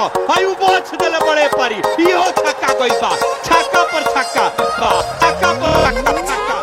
तो हई बोछ देले बड़े परी इहो छक्का गई बा छक्का पर छक्का बा छक्का पर छक्का छक्का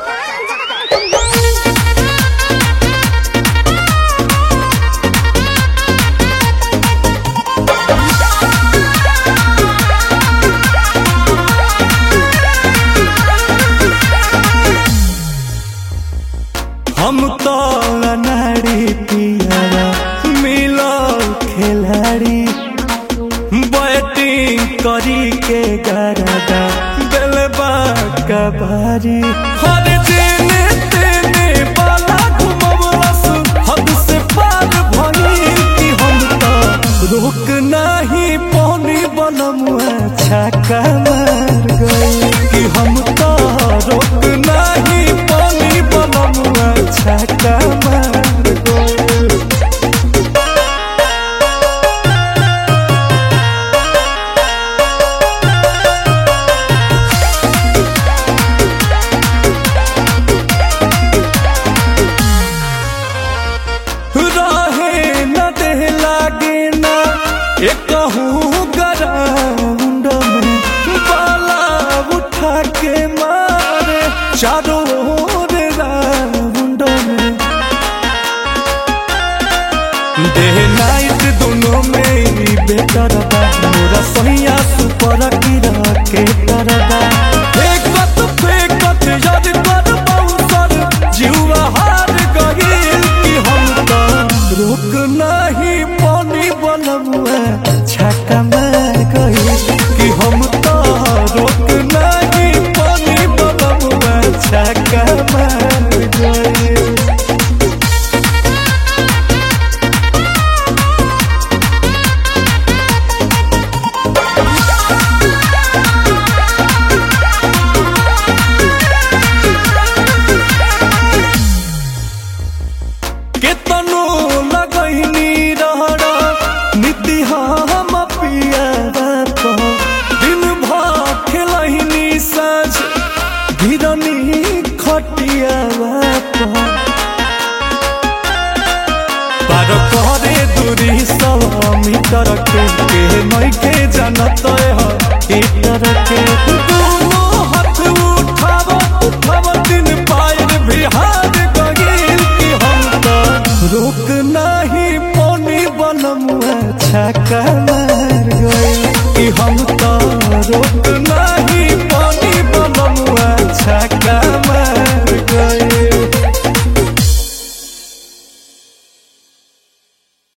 हम तो नारी पियारा मिलो खिलाड़ी बैटिंग करी के गरदा बेलबा कबारी हर दिन तेने बाला घुमवलस हद से पार भई कि हम तो रोक नहीं पौनी बनमुआ छक्का मार गई कि हम तो रोक नहीं पौनी बनमुआ छक्का मार गई रहे न देह लागे ना एक ग्राउंड में बाला उठा के मारे चारों ओर राउंड में देह नाइट दोनों में ही बेटर बा मोरा सहिया सुपर गिरा के तरबा फेकत फेकत याद कर बाउसर जीवा हार गहिल कि हम तो रोक नहीं पानी बनमुआ छक्का मार गइल कि हम तो रोक नहीं पानी बनमुआ छक्का मार गइल केतनो लगैनी रहरा नीति हम पिया दिन भर खेलैनी साँझ गिरनी खटिया पार करे दूरी सौ मीटर के के नइखे जानत ह ईटर के दोनों हाथ उठाव उठाव दिन पायर बिहार गगिल कि हम तो रोक नहीं पौनी बनमुआ छक्का मार गइल कि हम तो रोक नहीं